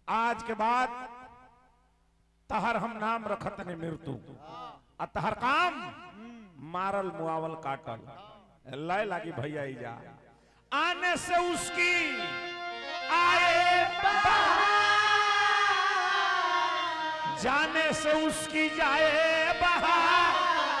आज के बाद तहर हम नाम रखत ने मृत्यु आ तहर काम मारल मुआवल काटल लय लागी भैया ई जा आने से उसकी आए जाने से उसकी जाए बहार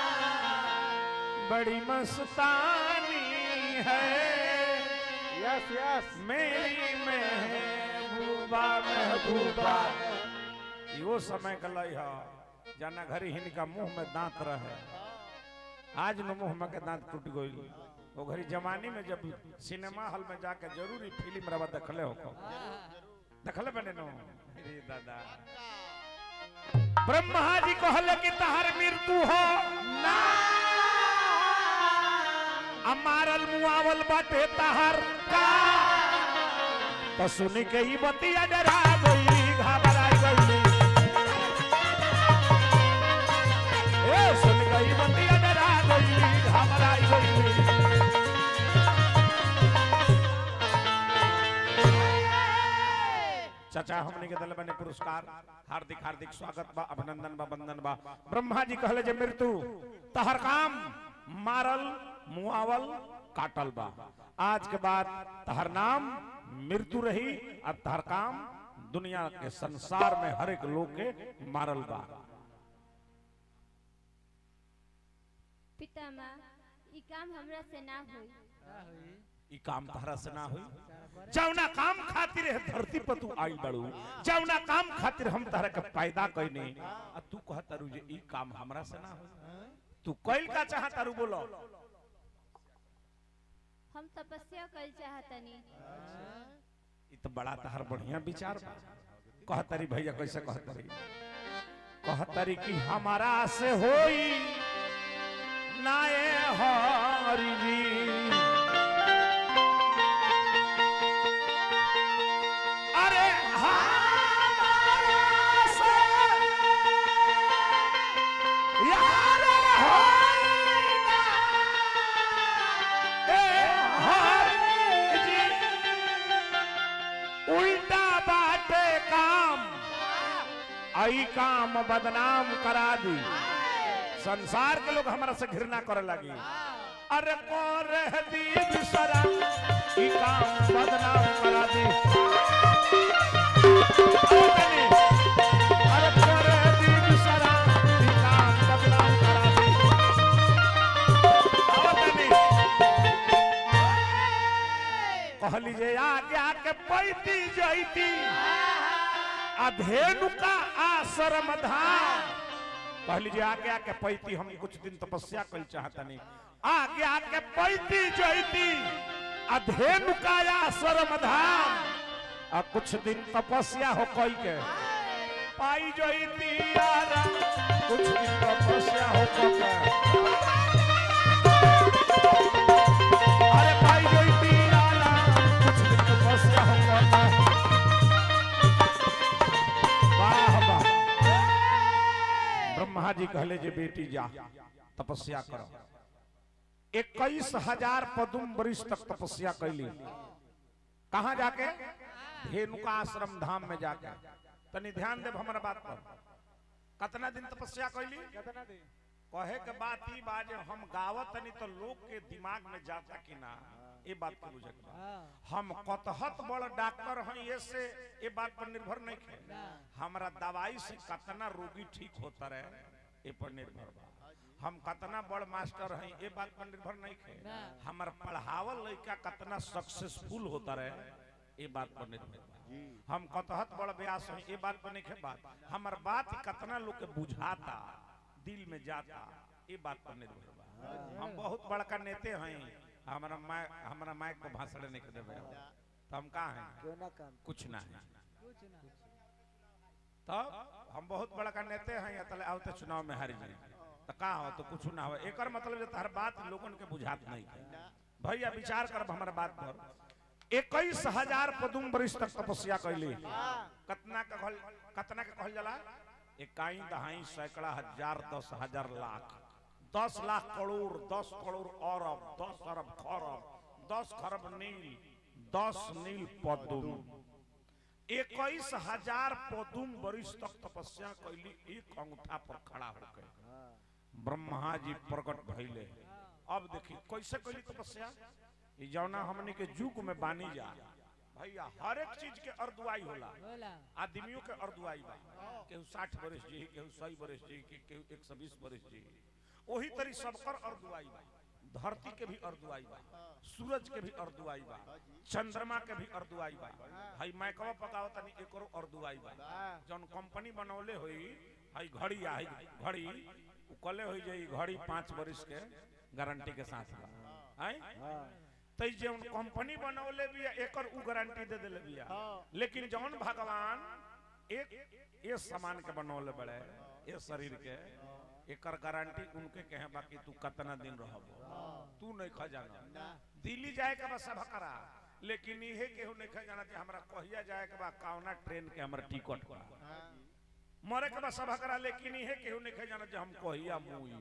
बड़ी मस्तानी है यस यस मेरी महबूबा महबूबा यो समय कलई ह जाना घरी हिनका मुंह में दांत रहे आज न मुंह में के दांत टूट गई वो घरी जवानी में जब सिनेमा हॉल में जाके जरूरी फिल्म रवा देखले हो देखले बने नो अरे दादा ब्रह्मा जी कहले कि तहर मृत्यु हो ना अमारल मुआवल बाटे तहर का तो सुन के ही बतिया डरा गई घबरा गई ए सुन के ही बतिया डरा गई घबरा गई चाचा हमने के दल बने पुरस्कार हार्दिक हार्दिक स्वागत बा अभिनंदन बा वंदन बा ब्रह्मा जी कहले जे मृत्यु तहर काम मारल मुआवल काटल बा आज के बाद तहर नाम मृत्यु रही और तहर काम दुनिया के संसार में हर एक लोग के मारल बा पितामा ई काम हमरा से ना होई ई काम तहरा से ना हुई जौना काम खातिर है धरती पर तू आई बड़ू जौना काम खातिर हम तहरा के पैदा कइने आ तू कहत तारू जे ई काम हमरा से ना होई तू कइल का चाहत तारू बोलो हम तपस्या कइल चाहतनी ई तो बड़ा तहर बढ़िया विचार बा कहतरी भैया कैसे कहतरी कहतरी कि हमारा से होई नाए हरि जी अरे हमारा से यार होई ना ए हरि जी उल्टा बाटे काम आई काम बदनाम करा दी संसार के लोग हमारा से घृणा करे लगी अरे कौन रह दी दूसरा ई काम बदनाम करा दी अरे कौन रह दी दूसरा ई काम बदनाम करा दी आओ तनी। कहली जे आगे आके पैती जैती अधेनु का आश्रम धाम कहली जे आगे आके पैती हम कुछ दिन तपस्या कल चाहतनी आगे आके पैती जैती अधेनु का आश्रम धाम आ कुछ दिन तपस्या हो कई के पाई जैती यारा कुछ दिन तपस्या हो कई के अरे पाई जैती यारा कुछ दिन तपस्या हो कई के वाह वाह ब्रह्मा जी कहले जे बेटी जा तपस्या करो इक्कीस हजार पदुम वरिष्ठ तक तपस्या कैली कहा जाके धेनुका आश्रम धाम में जाके तनी ध्यान देव हमारा बात पर कितना दिन तपस्या कैली कितना दिन कहे के बात ई बा जे हम गावत तनी तो लोग के दिमाग में जाता कि ना ये बात के बुझे के बा। हम कतहत बड़ डॉक्टर हैं ये से ये बात पर निर्भर नहीं है हमारा दवाई से कितना रोगी ठीक होता रहे ये पर निर्भर बा हम कितना बड़ मास्टर हैं ये बात पर निर्भर नहीं है हमारा पढ़ावल लड़का कितना सक्सेसफुल होता रहे ये बात पर निर्भर बा हम कतहत बड़ व्यास हैं ये बात पर नहीं है बात हमार बात कितना लोग के बुझाता दिल में जाता ये बात पर निर्भर बा हम बहुत बड़का नेते हैं हमारा माय हमारा माइक को भाषण नहीं कर देवे तो हम कहाँ हैं क्यों ना काम कुछ ना है कुछ ना तो हम बहुत बड़का नेते हैं या तले आवते चुनाव में हार जाए तो का हो तो कुछ ना हो एकर मतलब जे हर बात लोगन के बुझात नहीं है भैया विचार कर हमारा बात पर इक्कीस हजार पदुम वरिष्ठ तक तपस्या कैली कतना का कहल कतना का कहल जाला इकाई दहाई सैकड़ा हजार दस हजार लाख दस लाख करोड़ दस करोड़ अरब दस अरब खरब दस खरब नील दस नील पदुम इक्कीस हजार पदुम वरिष्ठ तक तपस्या कैली एक अंगूठा पर खड़ा होकर ब्रह्मा जी प्रकट भइले अब देखी कैसे कैली तपस्या ई जौना हमनी के युग में बानी जा भैया हर एक चीज के अर्दुआई होला होला आदमियों के अर्दुआई बा केहू साठ बरस जी केहू सौ बरस जी के- केहू एक सौ बीस बरस जी वही तरी सबकर अर्दुआई बा धरती के भी अर्दुआई बा सूरज के भी अर्दुआई बा चंद्रमा के भी अर्दुआई बा हई मैकवा पकावत तनी एकरो अर्दुआई बा जौन कंपनी बनौले होई हई घड़ी आ हई घड़ी उ कले होई जे ई घड़ी पाँच बरिस के गारंटी के साथ बा हैं तई जौन कंपनी बनौले बिया एकर उ गारंटी दे देले बिया लेकिन जौन भगवान एक ये सामान के बनौले बड़े ये शरीर के एकर गारंटी उनके कहे बाकी तू कितना दिन रहबो तू नहीं खा जाना दिल्ली जाए के बा सब करा लेकिन इहे केहू नहीं खा जाना कि हमरा कहिया जाए के बा कौना ट्रेन के हमरा टिकट बा मरे के बा सब करा लेकिन इहे केहू नहीं खा जाना कि हम कहिया मुई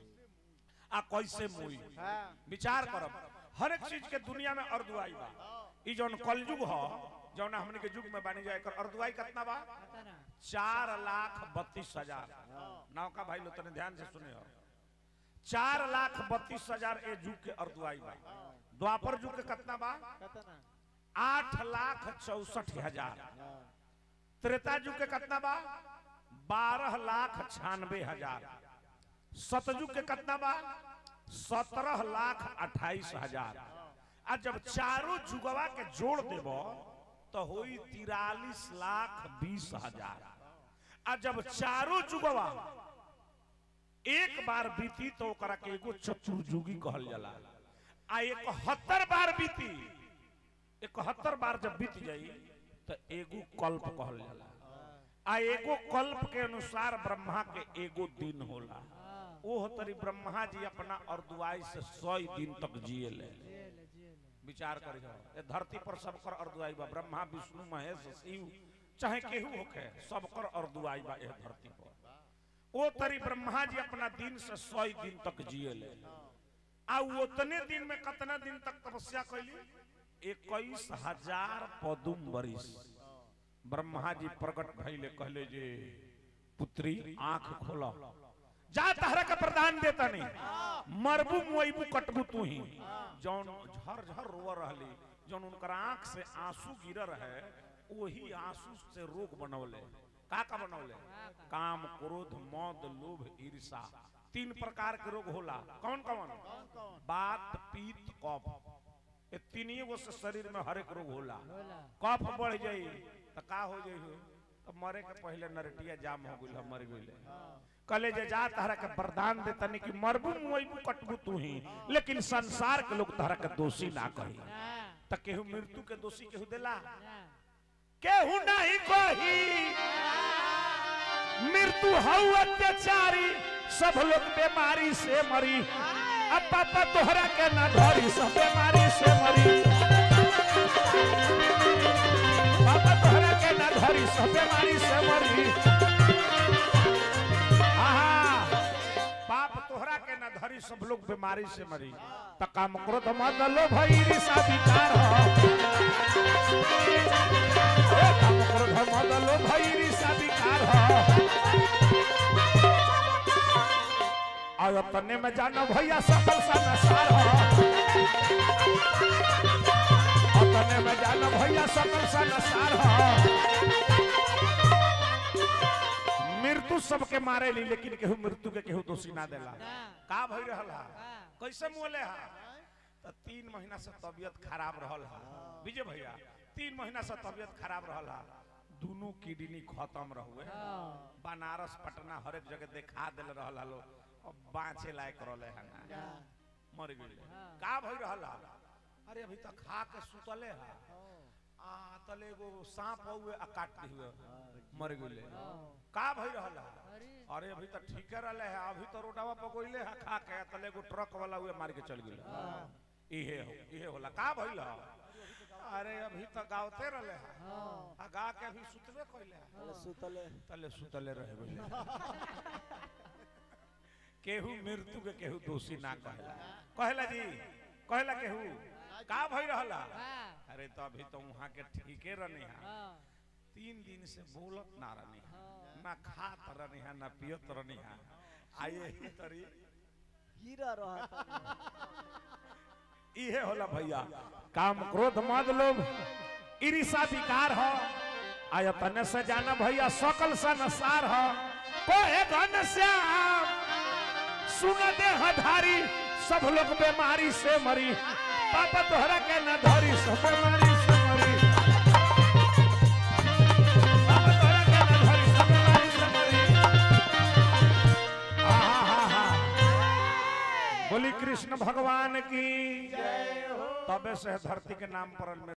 आ कैसे मुई विचार करब हर एक चीज के दुनिया में अर्दुआई बा ई जौन कलयुग ह जौन हमने के युग में बानी जाए एकर अर्दुआई कितना बा पता ना चार लाख बत्तीस हजार नौका भाई लोग तने ध्यान से सुने हो चार लाख बत्तीस हजार ए युग के अर्दुआई बा द्वापर युग के कितना बा कतना आठ लाख चौसठ हजार त्रेता युग के कितना बा बारह लाख छियानवे हजार सतयुग के कितना बा सत्रह लाख अट्ठाईस हजार आ जब चारों जुगवा के जोड़ देब तो होई तिरालीस लाख बीस हजार आ जब चारों जुगवा एक बार बीती तो ओकरा के एगो चतुर्युगी कहल जाला आ इकहत्तर बार बीती इकहत्तर बार जब बीत जाई तो एगो कल्प कहल जाला आ एगो कल्प के अनुसार ब्रह्मा के एगो दिन होला ओह तरी ब्रह्मा जी अपना अर्दुआई से सौ दिन तक जिए ले जेल जेल विचार कर ये धरती पर सबकर अर्दुआई बा ब्रह्मा विष्णु महेश शिव चाहे केहू होके सबकर अर्दुआई बा यह धरती पर ओ तरी ब्रह्मा जी अपना दिन से सौ दिन तक जिए ले आ उतने दिन में कितना दिन तक तपस्या कैली इक्कीस हजार पदुम वरिस ब्रह्मा जी प्रकट भइले कहले जे पुत्री आंख खोला जा तहरा का प्रदान देता नहीं मरबू मुइबू कटबू तू ही जौन झर झर रोव रहली जौन उनकर आंख से आंसू गिर रहे वही आंसू से रोग बनौले का का बनौले काम क्रोध मौत लोभ ईर्षा तीन प्रकार के रोग होला कौन कौन बात पीत कफ ये तीनिए गो से शरीर में हर एक रोग होला होला कफ बढ़ जाई तो का हो जाई हो तो मरे के पहले नरटिया जाम हो गइल मर गइल कले जे जा तहरा के वरदान दे तनी कि मरबू मुइबू कटबू तू ही लेकिन संसार के लोग तहरा के दोषी ना कही ना त केहू मृत्यु के दोषी केहू देला ना केहू नहीं कही मृत्यु हऊ अत्याचारी सब लोग बीमारी से मरी अब पापा तोहरा के ना धरी सब बीमारी से मरी पापा तोहरा के ना धरी सब बीमारी से मरी आहा पाप तोहरा के ना धरी सब लोग बीमारी से मरी त काम क्रोध मत लो भई ऋषा विकार हो ए काम क्रोध मत लो भई ऋषा विकार हो और अपने में जानो भैया सकल सा नसार हो अपने में जानो भैया सकल सा नसार हो मृत्यु सबके मारे ली लेकिन केहू मृत्यु के केहू दोषी ना देला ना का भई रहल हा का कैसे मोले हा त तीन महीना से तबियत खराब रहल हा विजय भैया तीन महीना से तबियत खराब रहल हा दोनों किडनी खत्म रहुए हाँ बनारस पटना हर एक जगह देखा दिल रहल हलो अब बाँचे लायक रहले है ना मर गइल का भई रहल हा अरे अभी तक खा के सुतले हा आ तले एगो सांप हुए आ काट दी हुए मर गइले का भई रहल हा अरे अरे अभी तक ठीक रहले है अभी तो रोडवा पर गोइले है खा के तले एगो ट्रक वाला हुए मार के चल गेल इहे हो इहे होला का भइल ह? अरे अभी तक गावते रहले है हाँ आ गा के अभी सुतबे कइले है सुतले तले सुतले रहे गइले केहू मृत्यु के केहू दोषी ना कहेला कहेला जी कहेला केहू का भई रहला हाँ अरे तो अभी तो वहां के ठीके रहने है हाँ दिन से बोलत ना रहनी ना खात रहनी है ना पियत रहनी है आइए ही तरी गिरा रहा था इहे होला भैया काम क्रोध मद लोभ ईर्षा विकार हो आयतन से जाना भैया सकल संसार हो कोहे घन श्याम सुन दे हधारी सब लोग बीमारी से मरी पापा तोहरा के न धरी सब बीमारी से मरी पापा तोहरा के न धरी सब बीमारी से मरी आहा बोली कृष्ण भगवान की तबे से धरती के नाम पर